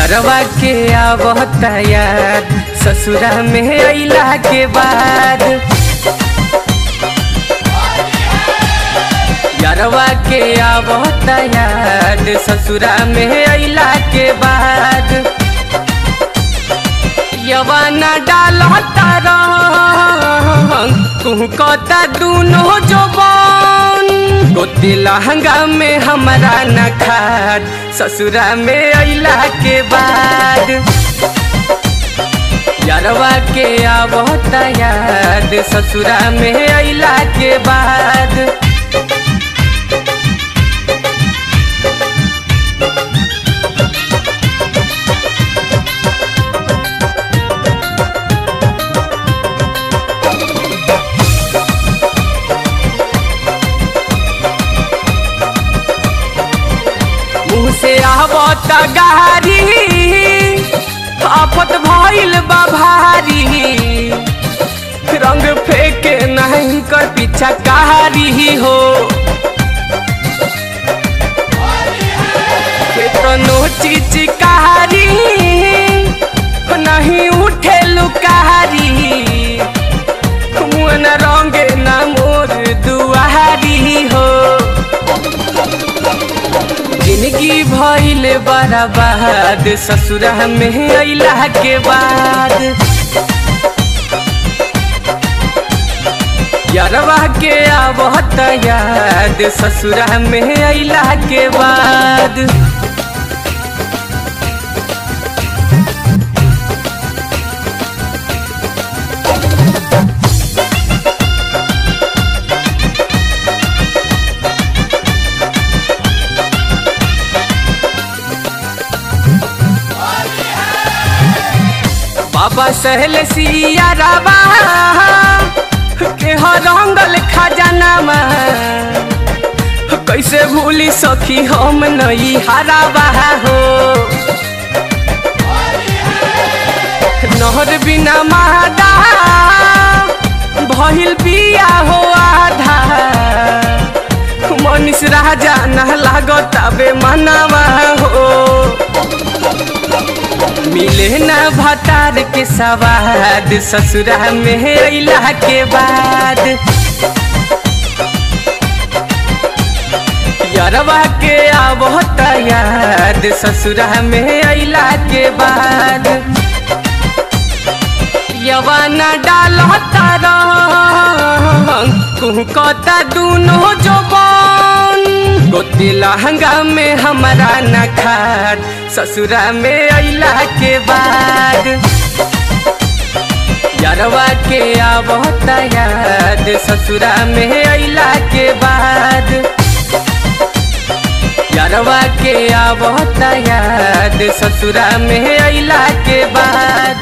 यारवा के आवत याद ससुरा में अइला के बाद यारवा के आवत याद ससुरा में अइला के बाद यवाना डालता रंग तू कता दूनो जोबान गोती लहंगा में हमारा न खाद ससुरा में अइला के बाद यारवा के आवत याद ससुरा में अइला के बाद मुँह से आवत गारी आफत भइल बा भारी रंग फेंके नहीं कर पीछा कारी हो केतनो चिचकारी नहीं उठे लुकारी मुन रंगे ना मोर दुआरी हो जिंदगी भइल बर्बाद ससुरा में अइला के बाद यारवा के आवत याद ससुरा में अइला के बाद बाबा सहल सिया राबा के हर रंगल खजानामा कैसे भूली सखी हम नहीं हराबा हो नहर बिना मादा भइल बिया हो आधा मनीष राजा न लागत बे मनावा हो मिले ना भतार के सवाद ससुरा में अइला के बाद यारवा के आवत याद ससुरा में अइला के बाद यवाना डालता रंग कुहकता दूनो जोबान गोती लहंगा में हमारा न खाद ससुरा में अइला के बाद यारवा के आवत याद ससुरा में अइला के बाद यारवा के आवत याद ससुरा में अइला के बाद